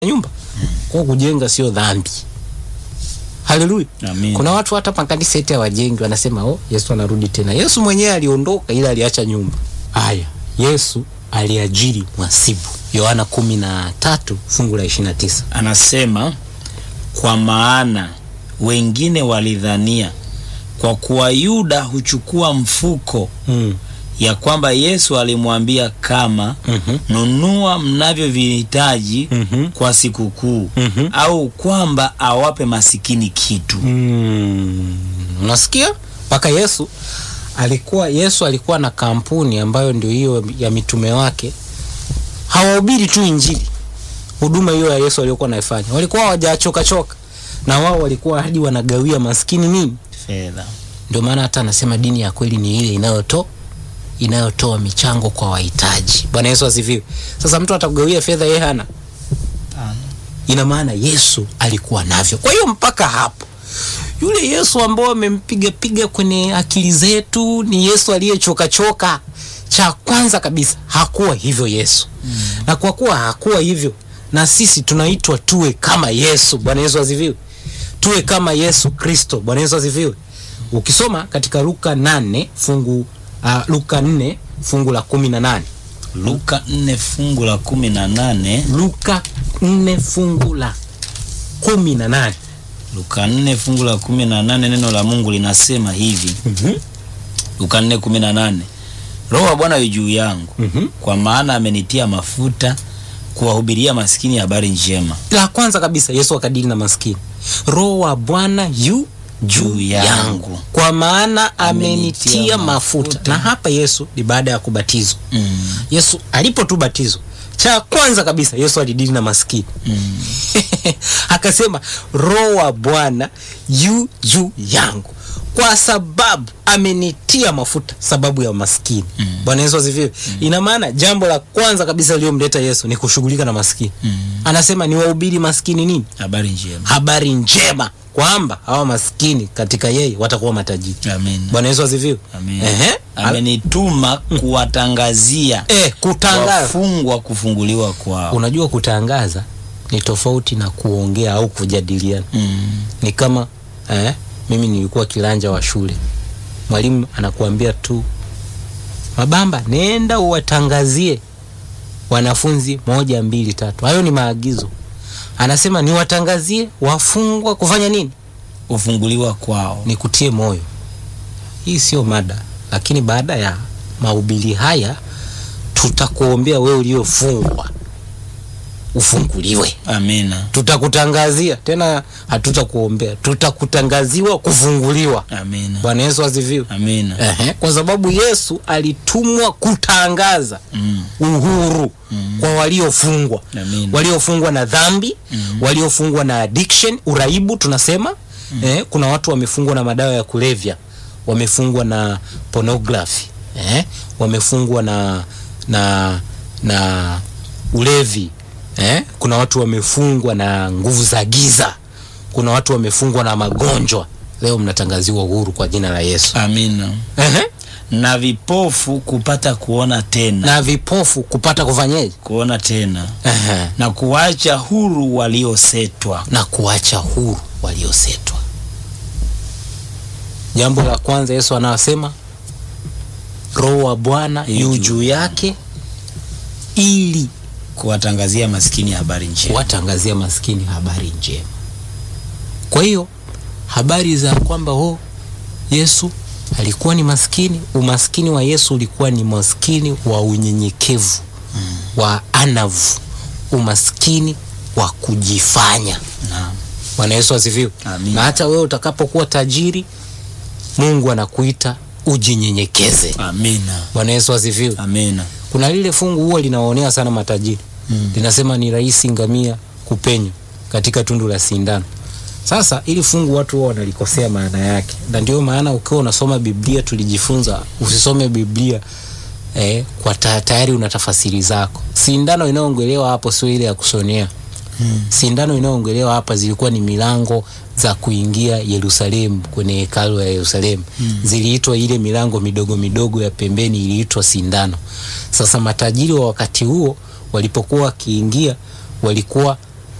nyumba kwa kujenga sio dhambi haleluya Amen. kuna watu hata makanisa eti hawajengi wanasema oh yesu anarudi tena yesu mwenyewe aliondoka ila aliacha nyumba haya yesu aliajiri mwasibu yohana kumi na tatu fungu la ishiri na tisa anasema kwa maana wengine walidhania kwa kuwa Yuda huchukua mfuko mm. ya kwamba Yesu alimwambia kama Mhm. nunua mnavyovihitaji Mhm. kwa sikukuu Mhm. au kwamba awape masikini kitu. Mm. unasikia mpaka yesu alikuwa yesu alikuwa na kampuni ambayo ndio hiyo ya mitume wake hawahubiri tu injili huduma hiyo ya yesu aliyokuwa naifanya walikuwa hawajachokachoka na wao walikuwa hadi wanagawia maskini nini Fedha. ndio maana hata anasema dini ya kweli ni ile inayotoa inayotoa michango kwa wahitaji bwana yesu asifiwe sasa mtu atakugawia fedha yeye hana ina maana yesu alikuwa navyo kwa hiyo mpaka hapo yule yesu ambao amempiga piga kwenye akili zetu ni yesu aliyechokachoka cha kwanza kabisa hakuwa hivyo yesu mm. na kwa kuwa hakuwa hivyo na sisi tunaitwa tuwe kama yesu bwana yesu asifiwe tuwe kama yesu kristo bwana yesu asifiwe ukisoma katika luka 8 fungu uh, luka 4 fungu la kumi na nane Luka 4 fungu la kumi na nane luka 4 fungu la kumi na nane Luka 4 fungu la kumi na nane neno la Mungu linasema hivi Mhm. Luka 4 kumi na nane Roho wa Bwana yu juu yangu Mhm. kwa maana amenitia mafuta kuwahubiria maskini habari njema la kwanza kabisa yesu akadili na maskini roho wa bwana yu juu yangu. yangu kwa maana amenitia Amenitia mafuta. mafuta. na hapa yesu ni baada ya kubatizwa mm. yesu alipo tu batizwa cha kwanza kabisa yesu alidili na maskini Mm. akasema roho wa bwana yu juu yangu kwa sababu amenitia mafuta sababu ya maskini mm. bwana yesu asifiwe mm. ina maana jambo la kwanza kabisa liliyomleta yesu ni kushughulika na maskini Mm. anasema ni wahubiri maskini nini habari njema habari njema kwamba hawa maskini katika yeye watakuwa matajiri Amen. bwana yesu asifiwe Amen. Ehe. amenituma kuwatangazia eh, kutangaza wafungwa kufunguliwa kwao unajua kutangaza ni tofauti na kuongea au kujadiliana mm. ni kama eh, mimi nilikuwa kilanja wa shule mwalimu anakuambia tu mabamba nenda uwatangazie wanafunzi moja mbili tatu hayo ni maagizo anasema niwatangazie wafungwa kufanya nini kufunguliwa kwao nikutie moyo hii sio mada lakini baada ya mahubiri haya tutakuombea wewe uliofungwa ufunguliwe amina tutakutangazia tena hatutakuombea tutakutangaziwa kufunguliwa amina bwana yesu asifiwe amina Ehe, kwa sababu yesu alitumwa kutangaza mm. uhuru mm. kwa waliofungwa Amina. waliofungwa na dhambi mm. waliofungwa na addiction uraibu tunasema mm. eh, kuna watu wamefungwa na madawa ya kulevya wamefungwa na pornography eh, wamefungwa na na na ulevi eh, kuna watu wamefungwa na nguvu za giza kuna watu wamefungwa na magonjwa leo mnatangaziwa uhuru kwa jina la yesu amina Ehe. na vipofu kupata kuona tena na vipofu kupata kufanyeje kuona tena Ehe. na kuwacha huru waliosetwa na kuacha huru waliosetwa jambo la kwanza yesu anasema roho wa bwana Yu yu juu juu yake ili kuwatangazia maskini habari njema kuwatangazia maskini habari njema kwa hiyo habari za kwamba oh, yesu alikuwa ni maskini umaskini wa yesu ulikuwa ni maskini wa unyenyekevu mm. wa anavu umaskini wa kujifanya Naam. bwana yesu asifiwe Amina. na hata wewe utakapokuwa tajiri mungu anakuita ujinyenyekeze amina bwana yesu asifiwe amina kuna lile fungu huwa linawaonea sana matajiri Mm. linasema ni rahisi ngamia kupenya katika tundu la sindano sasa ili fungu watu huwa wanalikosea maana yake na ndio maana ukiwa unasoma biblia tulijifunza usisome biblia eh, kwa ta, tayari una tafasiri zako sindano inayoongelewa hapo sio ile ya kushonea hmm. sindano inayoongelewa hapa zilikuwa ni milango za kuingia yerusalemu kwenye hekalu ya yerusalemu hmm. ziliitwa ile milango midogo midogo ya pembeni iliitwa sindano sasa matajiri wa wakati huo walipokuwa wakiingia walikuwa